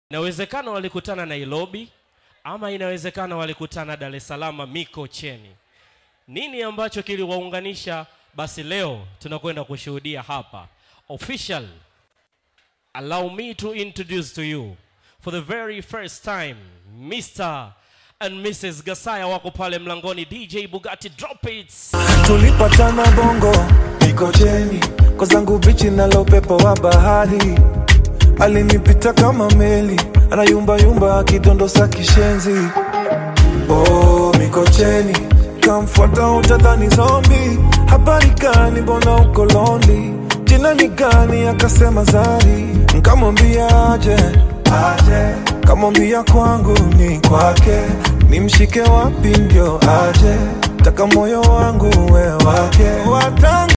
Inawezekana walikutana Nairobi ama inawezekana walikutana Dar es Salaam Mikocheni. Nini ambacho kiliwaunganisha? Basi leo tunakwenda kushuhudia hapa. Official, allow me to introduce to you for the very first time Mr. and Mrs. Gasaya wako pale mlangoni. DJ Bugatti drop it. tulipatana bongo mikocheni kwa zangu bichi nalo pepo wa bahari alinipita kama meli anayumbayumba akidondosa kishenzi oh, mikocheni kamfuata utadhani zombi habari gani mbona uko londi jina ni gani akasema zari nkamwambia aje aje kamwambia kwangu ni kwake nimshike wapi ndio aje taka moyo wangu we wake Watanga